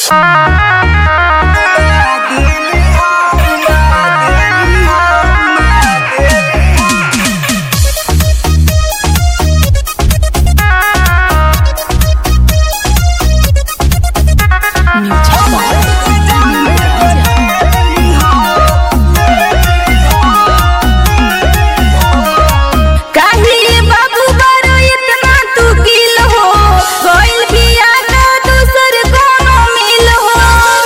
काहे बाबू बारो इतना तू गिल हो कोइल बिया का दूसर कोनो मिल हो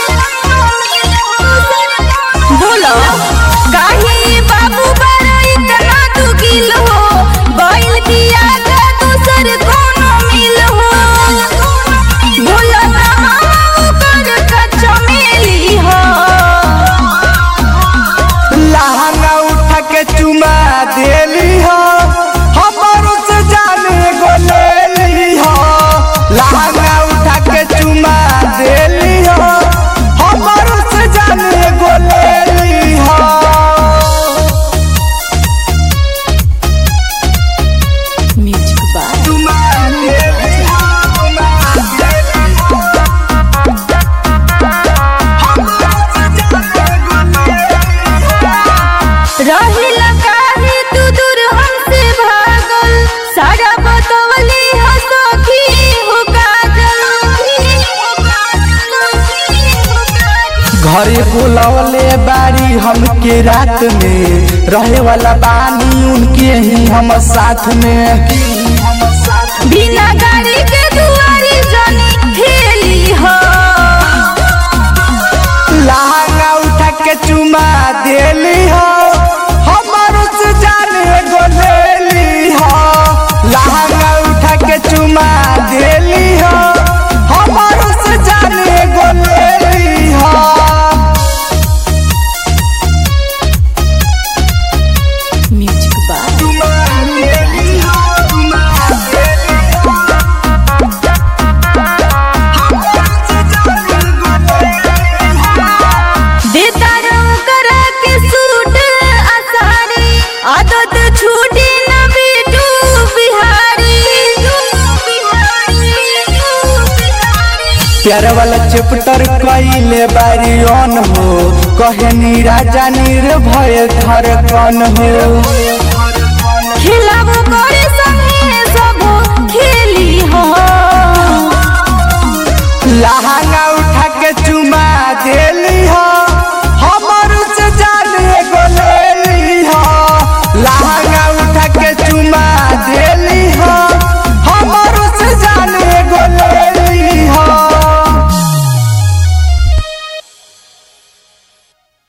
बोलो काहे बाबू बारो इतना तू गिल हो कोइल बिया का दूसर कोनो मिल हो बोलो ना कर कच्चा मिली हो लहंगा उठा के चुमा देली हो हमारो से जाने गो लेली हो लहंगा उठा के चुमा देली हो हमारो से जाने गो लेली हो म्यूजिक बाय चुमा देली हो, चुमा देली हो। हमारो से जाने गो लेली हो। रहिला काहे तू दूर हमसे भागल सारा बतवली हो सखी हो काजल घरे बुलवले बारी हमके रात में रहे वाला बानी उनके ही हम साथ में बिना गाड़ी के दुआरी जनी खेली हो लहंगा उठा के चुमा देली हो हमारो से जाने गो लेली हो लहंगा उठा के चुमा देली हो हमारो से जाने गो लेली हो म्यूजिक बाय चुमा देली हो, चुमा देली हो। हमारो से जाने गो लेली हो। देता रहो करा के सूट आसानी आदत छूटी न बिटू बिहारी प्यार वाला चैप्टर कइले बारी ऑन हो कहे राजा निर्भय धर कन हो खिलाबो करे संगे सब खेली हो लहा